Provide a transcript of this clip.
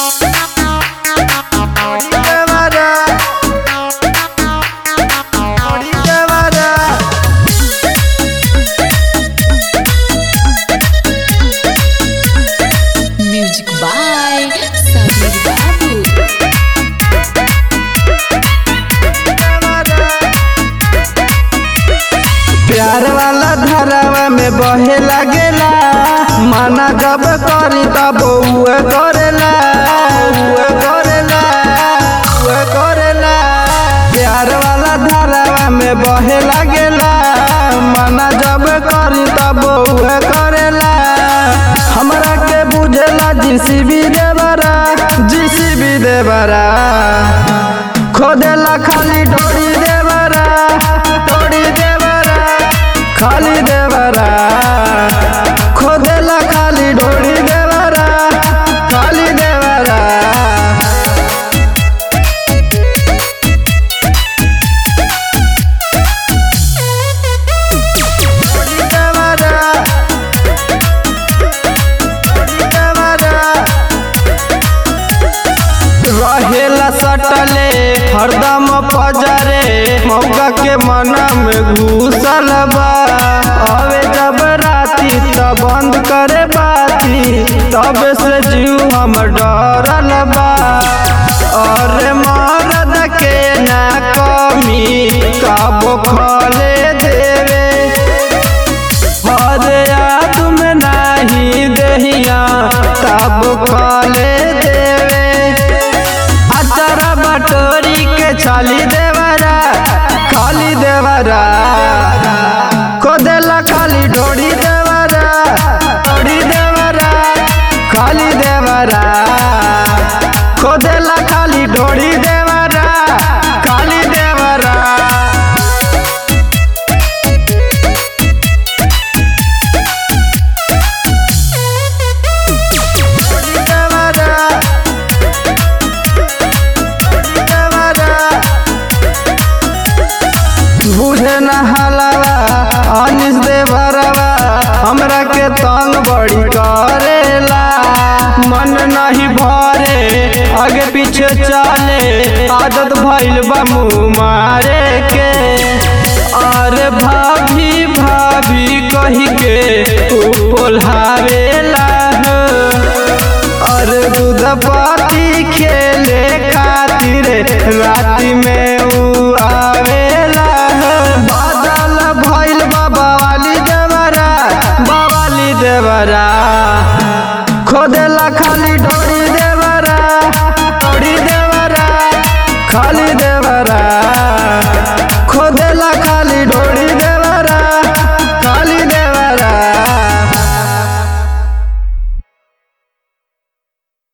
Music by Sabir Babu. प्यार वाला धरावा में बहे लागेला माना जब करी तब उहे करेला उहे करेला उहे करेला प्यार वाला धरावा में बहे लागेला माना जब करी तब उहे करेला हमरा के बुझेला जीसीबी देवरा जीसीबी देवरा खोदेला खाली डोरी देवरा डोरी देवरा खाली देवरा खोदेला खाली डोरी देवरा खाली देवरा डोरी देवरा डोरी देवरा रहेला सटले हरदम पजरे मौका के मना में घुसल बा अवे जब राती त बंद करे बाती तब से जीव हम डरल बा अरे मरद के ना कमी काबो खले देवे हरे याद में नाही देहिया तब खाले देवे अचारा बटोरी के छाली देवरा खाली देवरा खोदेला खाली ढोड़ी देवरा ढोड़ी देवरा खाली देवरा खोदेला खाली ढोड़ी देवरा खाली देवरा बुझे न हलवा अनिस दे बरवा हमरा के तंग बड़ी करेला मन नहीं भरे आगे पीछे चले आदत भइल बा मुँह मारे के अरे भाभी भाभी कही के तू पोल्हावेला हो अरे दूध पाती खेले खातिर राति में ऊ आवेला बादल भइल बाबा वाली देवरा बावाली देवरा खोदेला खाली डोरी देवरा डोरी देवरा खाली